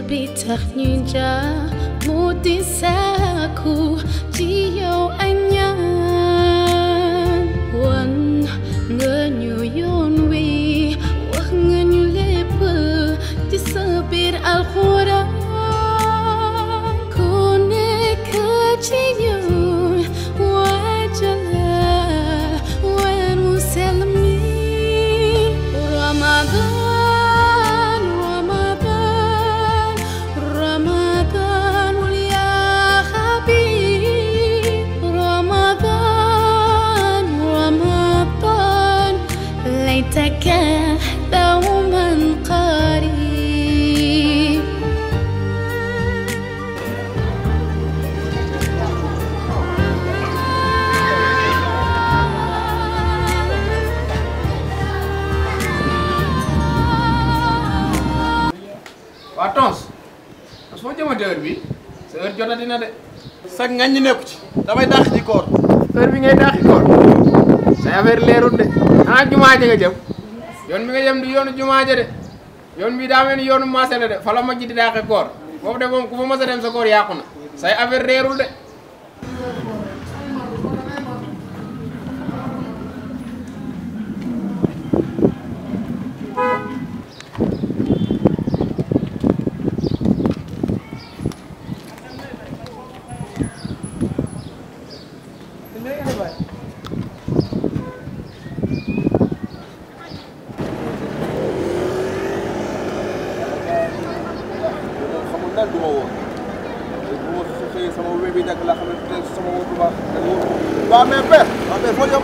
bi tax ñu jaar mu di sàkku ci yow ay ñaan wan nga ñu yoon wi wax nga ñu lépp ci sa biir alxuraan ku nekk ci ñun waajala weer mu sell mi Ramadan Ramadan Ramadan ya habib Ramadan Ramadan ليتك دوما قريب waa tons tons foo jëmate heure bi sa heure jotati na de sag ngañ ñi nekku ci damay dàq ci koor heure bi ngay dàqi koor say affaire leerul de ah jumaa ja nga jëm yoon bi nga jëm du yoonu jumaa ja de yoon bi daa mel ni yoonu marché la de fa la majji di dàqi koor foofu de moom ku fa mës a dem sa koor yàqu na say affaire leerul de xamul daal du ma woo bu ma xëyee sama wéb yi nekk la xam ne peut-être sama wóor bu baax da nga wóor waaw mais père waaw père foo jëm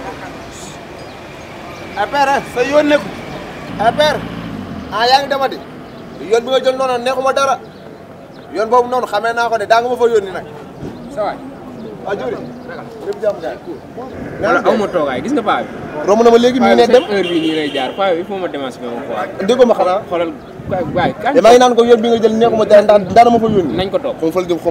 ah père sa yoon nekku ah père ah yaa ngi demati yoon bi nga jël noonu neexuma dara yoon boobu noonu xamee naa ko de daa nga ma fa yónni nag sa waay waa juri lépp jàmm gaay wala aw ma toogaay gis nga paa bi romb na ma léegi mi ngi ne dem heure bi nii lay jaar paa bi il faut ma démasqué ma quoi déggoo ma xanaa xoolal waay waay kañ damaa ngi naan ko yoon bi nga jël neexuma dara ndax daana ma fa yónni nañ ko toog xam fal jëm xam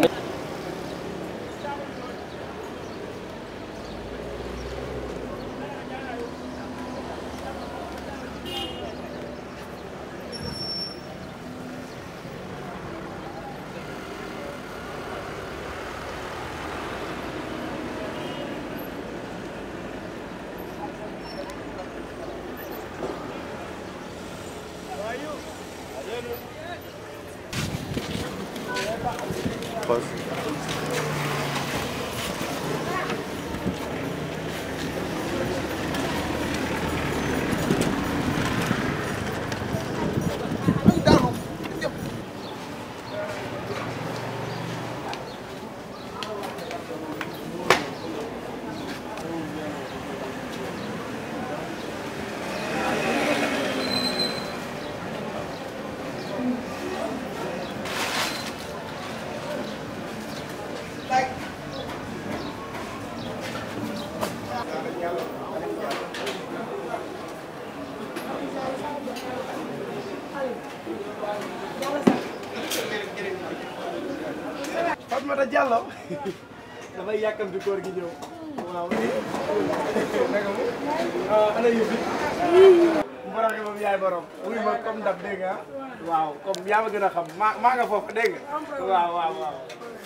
Fatmata Diallo dafay yàkkamti koor gi ñëw waaw naka mu ah ana yu fi mboroxe moom yaay borom wuy ma comme dab dégg nga waaw comme yaa ma gën a xam maa maa nga foofu dégg nga waaw waaw waaw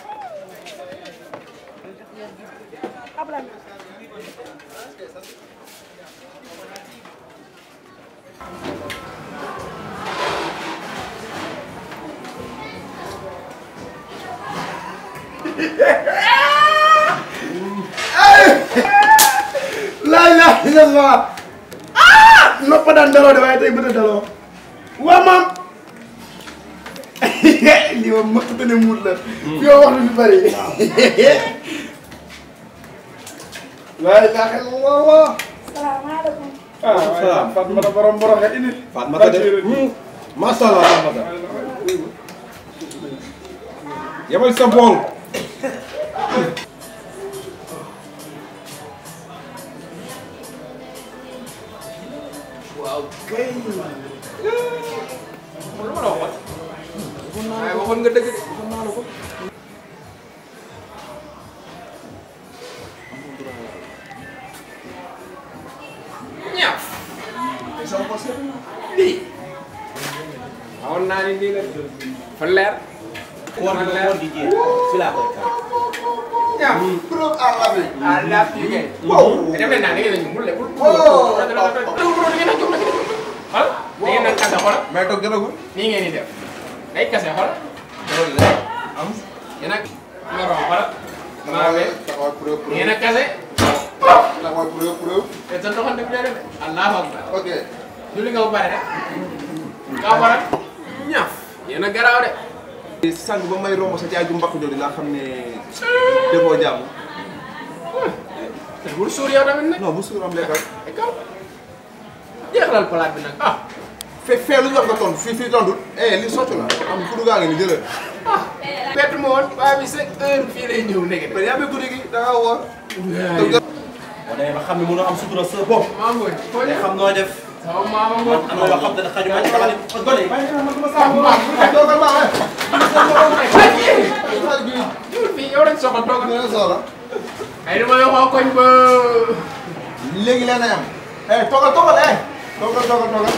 laay laay illallah ah noppa daan daloo de waaye tey bëta daloo waa maam lii moom mëkk te ne muut la yow wax lu fi bëri laay laa xel waaw waaw salaamaaleykum. ah waaye Fatmata borom boroxe indi Fatmata de macha allah Fatmata yemal sa bool waaw kay lu ma la waxoon waaye waxoon nga dëgg de waxoon naa la ko ñaaf lii waxoon naa ni lii la fa leer koor gi koor gi jeex fi laa koy kar ñaar preuve à l'appui. ah laaf yi ngeen. Wow. dem leen naa da ngeen a ñu mun leen. Wow. da ngeen a jóg da ngeen a jóg. xool da ngeen a kase xool mais toog jotagul. nii ngeen di def day kase xool loolu la. am. yéen ak ñoroo xool maa ngi taxawal preuve preuve. ngeen a kase taxawal preuve preuve. te sa doxante bi de allahu akbar ok. julli nga bu pare rek kaa waral ñaaf yéen a garaaw de sang ba may romb sa jaaju mbakk jooju laa xam ne defoo jàmm. te bul suur yow tamit nag non bu suur am lekkal. ay kaw jeexalal palaat bi nag ah fe fee lu ñu wax nga tontu fii fii tontu. eh li soccu la. am kudu gaa ngi ni jëlal. bett ma woon waaye bi sa heure fii lay ñëw nekk mais yaa ngi guddi gi da ngaa woor. boo demee ba xam ne mënoo am sutura sa bopp maa ngoon foo te ñëw xam noo def sama maama ngoon am na yoo xam ne xaju ma ci xale gone yi bàyyi xel man dama sama maam bu nekk toogal baax eh. ay yéen xale bi ñëwul fii yow lañ soxla toogal dina soxla. ay dama yoxoo koñ ba léegi leen ay am. eh toogal toogal eh. toogal toogal toogal.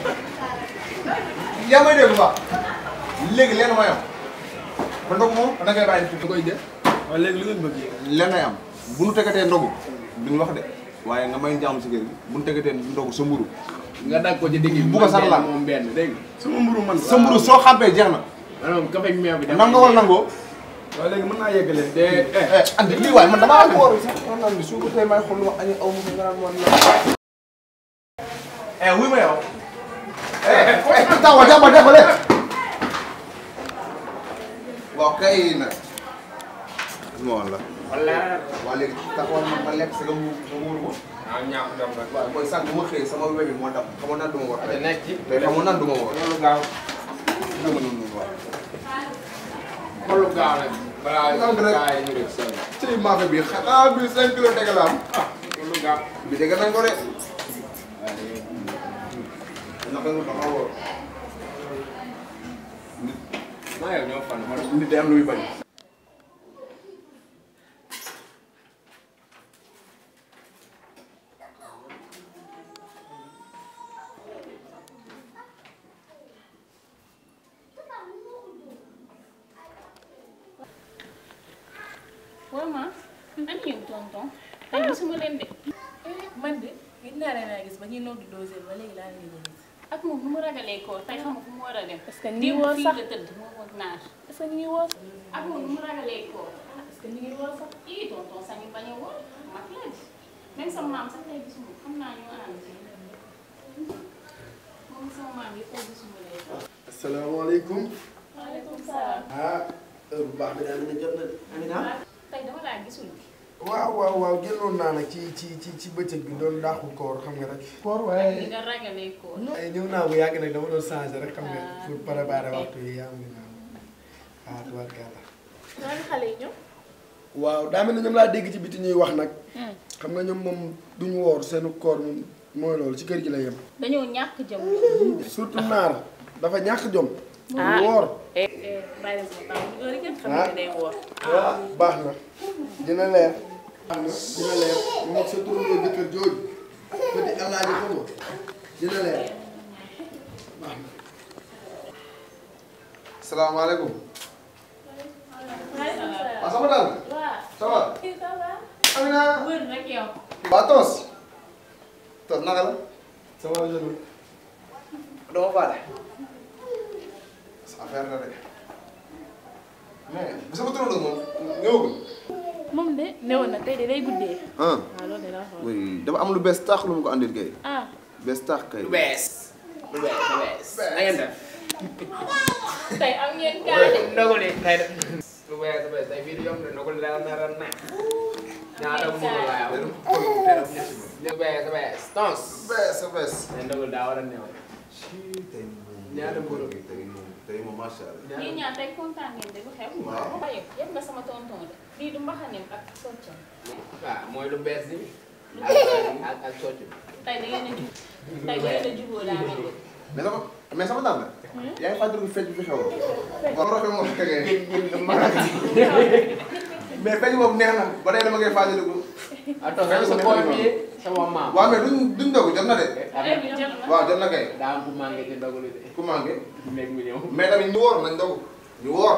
yaa may dégg bu baax. léegi leen may am. ba ndogu moom da ngay bàyyi da koy jël waaw léegi lu ngeen bëgg yéen. leen ay am. bu nu tegatee ndogu duñ wax de. waaye nga may jàmm si kër gi bu nu tegatee ndogu sa mburu nga dag ko ci digg bi Bu ko sax laal. moom benn dégg nga sama mburu man. sa mburu soo xàmpee jeex na. maanaam café ak meew bi def nangoo wala nangoo. waaw léegi mën naa yeggalee. de eh eh andi lii waaye man damaa ko war sax man naan bi su ko tey may xool lu wax añu aw ma ko nga naan man la. eh wuy ma yow. eh eh tawa jàmba defale. waaw kay nag. ma woon la. wala waa léegi taxawal ma ma lekk si nga mu nga muur ko. waaw ñaax dem rek waaw booy sànq bu ma xëyee sama webi moo dam xamoon naa du ma war te tey. nekk ci tey xamoon naa du ma war. loolu gaaw dama noonu noonu waaw. loolu gaaw nag balaa Sant rek. gaa yi ñu def seen ci maafe bi xanaa bi 5 kilos dégg la am. loolu gaaw bi dégg nañ ko de. naka nga dama wóor. maa yow ñoo fan ma nit day am lu muy bañ. waaw ma an yéen tonton tey gisuma leen de man de gis naa leen a gis ba ñuy noddu doseur ba léegi laa leen di gis. ak moom nu mu ragalee koor tey xam nga fu mu war a dem Est-ce que ñu ngi démb woor fii sax? la tëdd moom ak naar est-ce que ñu ngi woor ak moom nu mu ragalee koor est-ce que ñu ngi woor sax ii tonton sañu bañ a woor mag la di même sama maam sax tey gisuma ko xam naa ñu ànd moom sama maam yi tey gisuma leen asalaamaaleykum. waaleykum salaam ah heure bu baax bi daal dina jot na de. Amina. tey dama laa gisul waaw waaw waaw génnoon naa nag ci ci ci ci bëccëg bi doon daaxul koor xam nga rek. koor ni waaye. nga ragalee koor ay ñëw naa bu yàgg nag dama doon changé rek xam nga Ah. pour préparer waxtu yi yaa ngi naan ah tubaarkàlla. ñaari xale yi ñëw. waaw daa mel ne ñoom laa dégg ci biti ñuy wax nag. xam nga ñoom moom duñu woor seenu koor moom mooy loolu ci kër gi la yem. dañoo ñàkk jëm surtout naar dafa ñàkk jom. Ah. du woor. bàyyi leen sama baax bu góor yi kenn xam Ah. ne day woor. waaw baax na dina leer. baax na dina leer moom ak sa turandoo jëkkër jooju ko di alaaji xam nga dina leer baax na. salaamaaleykum. waaleykum salaam. waaw sama daal. waaw ça va. ça va. Amina. wër rek yow waa Tos. Tos naka la. ça va jeune. dama faale. sa affaire la de. mais bu sama turandoo moom ñëwagul. moom de newoon na tey de day guddee. ah waaw loolu de laa xool. oui dafa am lu bees tax lu mu ko andil kay. ah bees tax kay. lu bees lu bees lu bees na ngeen def tey am ngeen kaani ndogu li tey de lu bees lu bees tey bii di yomb de ndogu li dara nara neex ñaata mburu laa yow lu bees lu bees tons bees bees. tey ndogu li daa war a neew tey moom Ñaata mburu gi? tey moom tey moom macha allah. ñii ñaar tey kontaan ngeen de lu xew Waaw. waaye yëpp nga sama tonton de lii du mbaxaneem ak soccam waaw mooy lu bees bi ak ak ak socc bi tey da ngeen a jub tey da ngeen a juboo daa mel ni mais sama mais sama daal la. yaa ngi fàttaliku fecc bi fi xew. waaw rafet moom tegee. mais fecc boobu neex na ba tey dama koy fàttaliku. attends rek sa boy bi sama maam waaw mais duñ duñ dogu jot na de. heure bi jot na waaw jot na kay. daa am ku manqué ci ndogu li de ku manqué. nekk mu ñëw mais tamit ñu woor nañ dogu. ñu woor.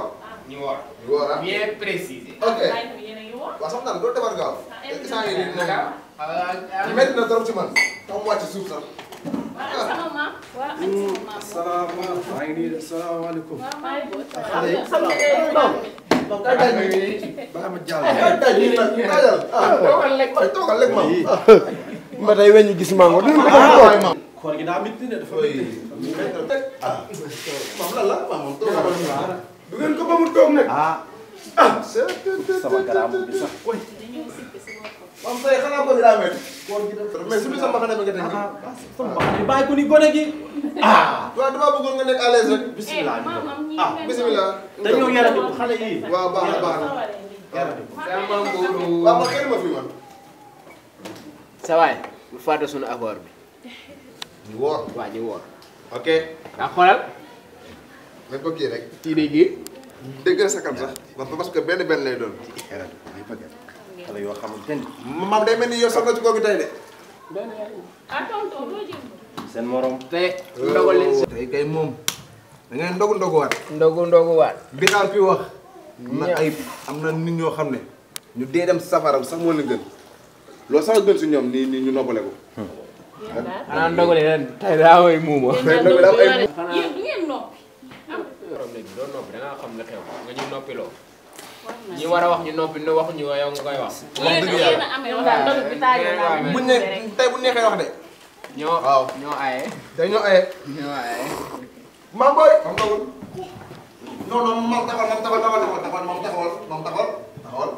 ñu woor. ñu woor ah. bien précisé. ok bàyyi ko yéen a ngi woor. waaw soxna Ndao doo defar gaaw. Ah, te saa yi nii naka moom métti na trop ci man. tax mu wàcc suuf sax. waa ak sama maam. waa ak sama maam. salaamaaleykum maa ngi nii de salaamaaleykum. waaw maa ngi boot. xale yi xam nga day maam bi. donc kay daj nii. baa ma jàll. kay daj nii nag kayal. ah toogal lekk waay toogal lekk maam. ba tey weñ ñu gis mango. waay maam. koor gi daa métti de dafa oui. métti. ah. maam lan la maam moom toogal. du ngeen ko ba mu toog nag. ah ah. sama garaam bi sax. dañoo sikki si boppam. maam tey xanaa bëgg daa métti. mais su bi sama xanaa bëgg a teg. bàyyi ko ni gone gi. ah waaw damaa bëggoon nga nekk à l'aise rek. bisimilah. eh maamam ñii ah ngeen bisimilah. dañoo yarati ko xale yi. waaw baax na baax na. sawaree nii. yarati ko. sama mburu. waaw man xëy ma fi man. sa waay bu fàtte sunu accord bi. ñu woor. waa ñu woor. ok. ndax xoolal. nañ ko kii rek. kii day gi. dégg na sa kam sax. parce que benn benn lay doon. xale yoo xamante ni. maam day mel ni yow soxna ci kooku tey de. ah tonton doo jël. seen morom. te ndogal leen si. tey kay moom. da ngeen ndogu ndoguwaat. ndogu ndogu waat. bi xaar fi wax. am na ay am na nit ñoo xam ne. ñu dee dem safara sax moo leen gën. loolu sax a gën si ñoom nii nii ñu noppale ko. yéen daal. xanaa ndogal leen tey daa way muuma. yéen daal doo doole. yéen du ngeen noppi. problème bi doo noppi da ngaa xam la xew nga ñu noppiloo. war na ñi war a wax ñu noppi ne waxuñu ko yow nga koy wax. yéen a yéen a amee wala ndogu bi taajoo naa buñ ne tey bu neexee wax de. ñoo waaw. ñoo aye. day ñoo aye. ñoo aye. maam booy. maam ndogul. non non maam taxawal maam taxawal taxawal taxawal maam taxawal maam taxawal taxawal.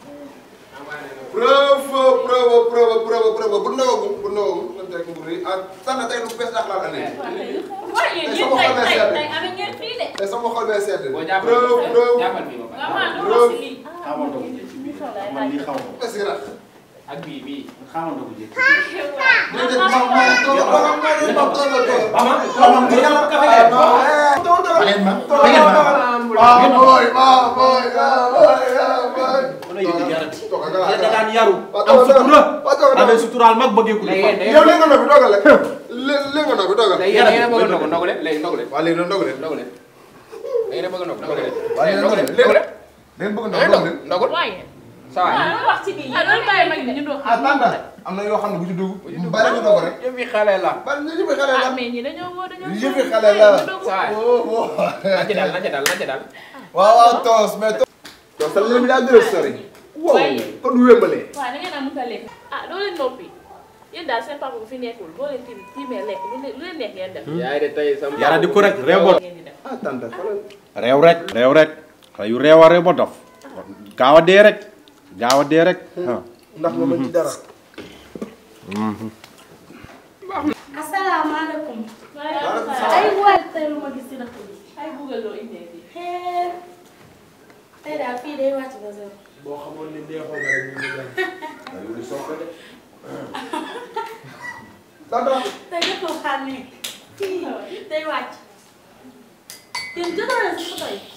preuve preuve preuve preuve preuve bu ndogagum bu ndogagum lan teg mbir yi ah tànn tey lu bees dàq laa la nekk. waaw yéen yéen tey tey tey amee ngeen fii de. tey sama xol bee sedd. boo jàppal preuve preuve. jàppal bii ba waaw pare. maa ngi wax si lii. xamal ko man lii xaw ma. est-ce que nag. ak bii bii. xamal ko jékki. déedéet maam maam toogal maam maam maam toogal toogal. Mama mama mu yàlla kafe de. toogal toogal. Baleen ma. toogal toogal. maa booy maa booy maa booy maa booy. Wala yow di yarati. toogal nga Yéen da laa daan yaru. waaw am toogal sutura. waaw toogal amee suturaal mag bëggee ku léegi defar. yéen yow léegi nga noppi toogal rek. lé- léegi nga noppi toogal. léegi yéen a bëgg a ndogu ndogu leen léegi ndogu leen waa léegi nag ndogu leen. ndogu leen. léegi yéen a bëgg a ndogu ndogu leen. waa léegi ndogu ndogu leen leen ndogu leen. léegi bëgg da ngay ndogu ndogu leen. ndogul. waaye. ça va. waaw loolu wax ci bii. ah loolu bàyyi mag ñu doon ah tànta am na yoo xam ne bu ci dugg. bari ñu ndogu rek. yëf yi xale la. bari ñu jëfi xale la. ah mais ñi dañoo woo dañoo. Yëfi xale la. ça va. oh oh. na ci dal na ci dal na ci dal. waaw waaw toos mais toos. toos sa léegi daa gën a sori. waaye. kon du wémbalee. waaw da ngeen a mën a lekk. ah doo leen noppi. yéen daal seen papa bu fi nekkul boo leen tiim tiimee lekk lu leen lu leen neex ngeen def. yaay de tey sama. Yara di ko rek réew ba. ngeen di def. ah tànta xoolal. réew rek. réew rek. xale yu réew a réew ba dof. gaaw a dee rek. gaaw a dee rek. ah. ndax nga mën ci dara. asalaamaaleykum. Waaleykum ay salaam. waay tey lu ma gis ci dëkk bi. ay Google loo indee fii. xeer tey daal fii day wàcc ba zéro. boo xamoon ni neexoon na rek ñu ngi dem. tànta. tey ñëpp a xam ne fii day wàcc. yéen jotoo leen si photo yi.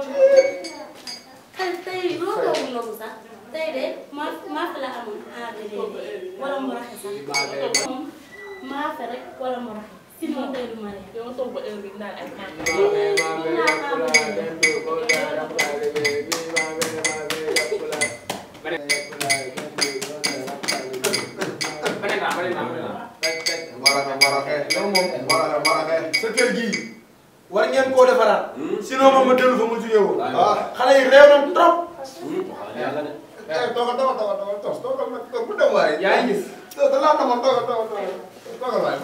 tey tey loo toogu noonu sax tey de maa maa fi la amoon ah déedéet wala mu raxe sax. moom maa fi rek wala mu raxe. sinon tey du ma reer. yow toog ba heure bi naan ay man. Mbaraxe mbaraxe. loolu moom mbaraxe mbaraxe. sa kër gii war ngeen koo defaraat. sinon moom ma dellu fa mu jugee woon. ah. xale yi réew na trop. eh toogal toogal toogal toogal toos toogal nag toog bu dem waaye. yaa ngi gis. toog da laa namoon toogal toogal toogal toogal waaye.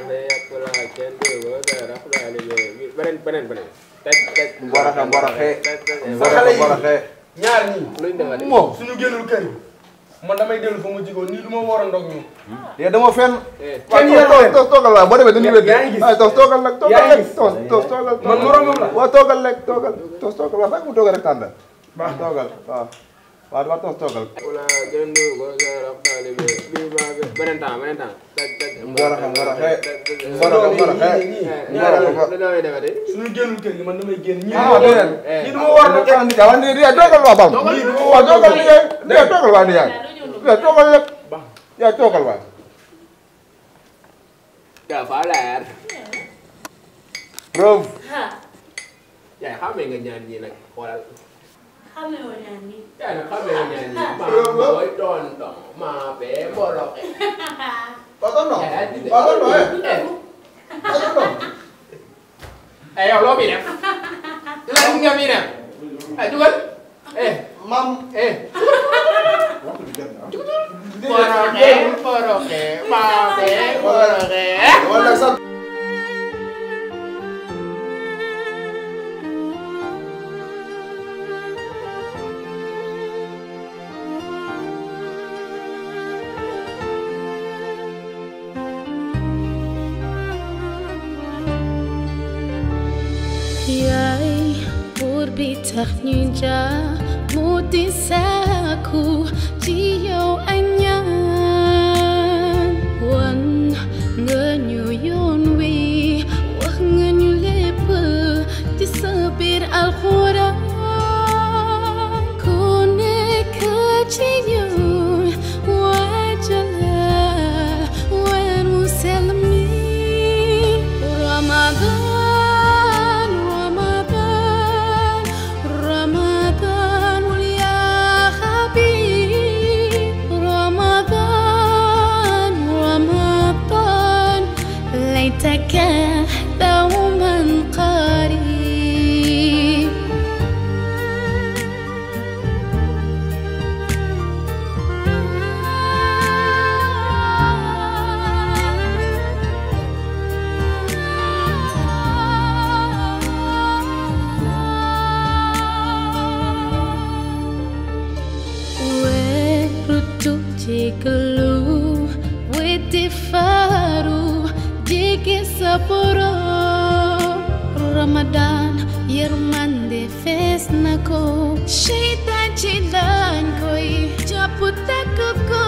beneen beneen beneen. teg teg. Mbaraxe mbaraxe. sa xale yi mbaraxe. ñaar ñii. luñ defati. moom. suñu génnul kër yi man damay dellu fa mu jugee woon nii du ma war a ndog ñu. yow dama fenn. Eh, kenn waaw yéen toos toogal waaye boo demee dañuy wér. yaa ngi gis. ay toos toogal nag toogal yaa ngi rek gis. toos toos toogal. man moromam la. waaw toogal rek toogal toos toogal waaw fekk mu toogal rek tànn. baax toogal waaw. waaw dama toos toogal. wala jëndu ko sa raf taalibe bi ba beneen temps beneen temps. teg teg. Mbaraxe mbaraxe. mbaraxe. Mbaraxe mbaraxe. Mbaraxe mbaraxe. lu damay defati. suñu génnul kër yi man damay génn ñii. ah déedéet. ñii du ma war a ndog ah Ndiaye waaw Ndiaye toogal waa Bam. ñii du ma war waaw a ndog toogal Ndiaye Ndiaye toogal waa Ndiaye. doo ñëw ndog. Ndiaye toogal lépp. Ndiaye toogal waay. dafa leer. preuve. ah yaay xamee nga ñaan ñii nag xoolal xamee woon naa ni yaay nag xamee nga ñaan ñii maa booy tonton maa bee boroxe Tonton yaay di de Tonton eh eh Tonton eh yow loo muy def lan nga muy def ay dugal eh mam eh boroxe boroxe maa bee boroxe wala sax yaay buur bi tax ñu jaar mu di sàkku ci yow ay ñaan wan nga ñu yoon wi wax nga ñu lépp ci sa biir alxuraan ku nekk ci ñun waajala weer mu sell mi Ramadan Ramadan Ramadan ya habib Ramadan Ramadan ليتك دوما قريب weeru jéggalu weddi faru jege sa borom Ramadan yërmande fees na ko seytaan ci lañ koy jàpp takk ko